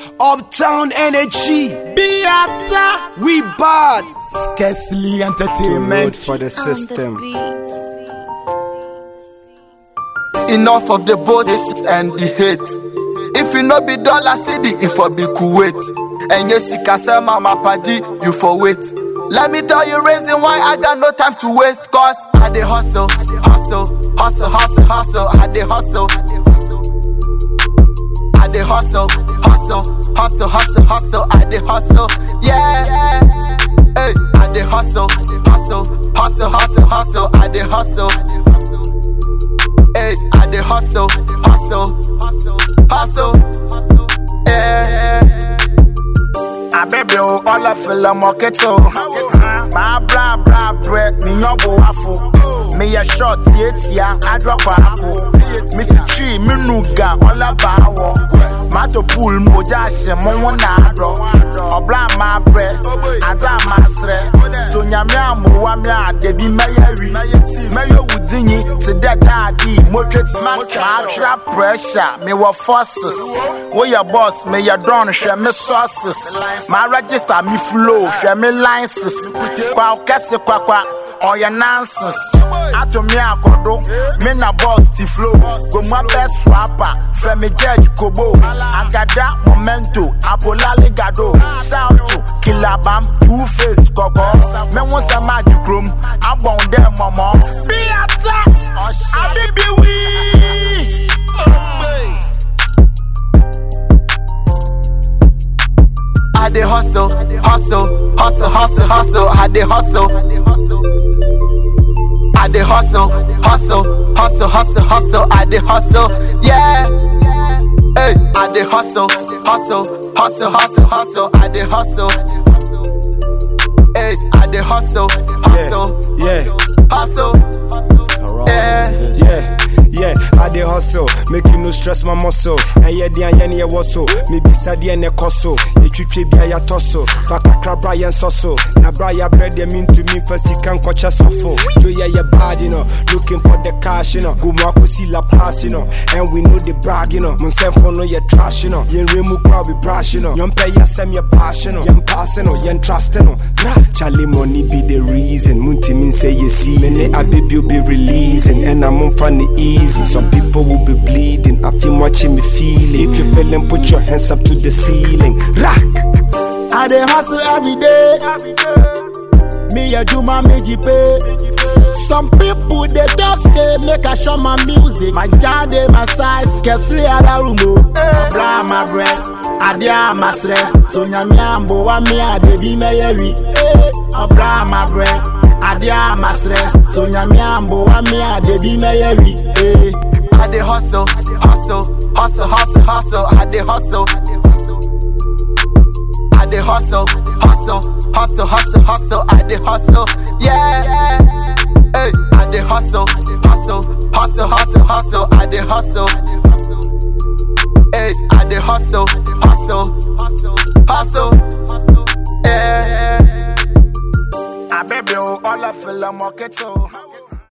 Uptown Energy. Biata. We bad. Scarcely Road entertainment. for the system. Enough of the bodies and the hate. If you no be dollar city, if for be Kuwait. And yes, you can sell mama paddy, you for wait. Let me tell you reason why I got no time to waste. Cause I dey hustle, hustle, hustle, hustle, hustle. I dey hustle. I dey hustle, hustle, hustle, hustle, hustle. I dey hustle, yeah. Hey, I dey hustle, hustle, hustle, hustle, hustle. I dey hustle. Hey, I dey hustle, hustle, hustle, hustle. Yeah. Abebe o ọlọ fẹlẹ mọkẹtẹ o. Máa bra bra brẹ mi yan bo afo. Mi yẹ short tietia adọ́kọ̀ àpò. Mi ti tiri mi nu ga ọlá bá wọ. Máa tó pool mo já àṣẹ mọ́ wọn náà dọ̀. Ọ̀bla máa brẹ, àdá máa srẹ. Sonyàmí àmúwá mi àdèbí mẹ́yẹ rí. Mẹ́yẹ wù dìnyín ti dẹ́ káàdì mọ́tò tí máa tra pressure mi wọ forces. Wóyẹ boss mi yẹ dán hwẹ́ mi sources. Máa register mi flow hwẹ́ mi license. Kwa kẹ́sì kwakwa ọ̀yẹ̀ nonsense. Atomi àkọ́dọ́ mi na boss ti flow. Gbogbo abẹ́ swapper Fẹ́mi Judge Kobo. Agada Momento Abolale Gado. Shout to Kilabam Two Face kọ̀kọ́. Mẹ́wọ́n sẹ́ máa di kurom. Agbọ̀n dẹ́ mọ̀mọ́. Bí a ta Abibiwi. I dey hustle, hustle, hustle, hustle, hustle. I dey hustle. I dey hustle, hustle, hustle, hustle, hustle. I dey hustle, yeah. Hey, I dey hustle, hustle, hustle, hustle, hustle. I dey hustle. Hey, I dey hustle, hustle, Yeah, hustle. Yeah. yeah, yeah. I dey hustle, make you no stress my muscle. And yeah, the anya near was so. Me be sad and a coso. You trip be a tosso. Faka crab Brian soso. Na Brian bread them into me for sick and coach a sofo. Do ya ya bad, you know. Looking for the cash, you know. Go mark see la pass, you know. And we know the brag, you know. Mon send for no ya trash, you know. Yen remu crowd be brash, you know. Yon pay ya sem ya bash, you know. Yen passing, you know. Yen trust, you know. Gra. Charlie money be the reason. Munti mean say you see. Me say I baby be releasing. And I'm on funny easy. Some people will be bleeding. I feel watching me feeling. If you feeling, put your hands up to the ceiling. Rock. I dey hustle every day. Me a do my meji pay. Some people they talk say make I show my music. My jar dey my size, scarcely other room o. Blah my bread, ade a my sre. So nyami ambo wa me a dey be me yeri. Blah my bread, ade a my sre. So nyami ambo wa me a dey be me yeri. I dey hustle, hustle, hustle, hustle, hustle. I dey hustle. I dey hustle, hustle, hustle, hustle, hustle. I dey hustle, yeah. Hey, I dey hustle, hustle, hustle, hustle, hustle. I dey hustle. Hey, I dey hustle, hustle, hustle, hustle, yeah. Abebe o, all I feel I'm okay too.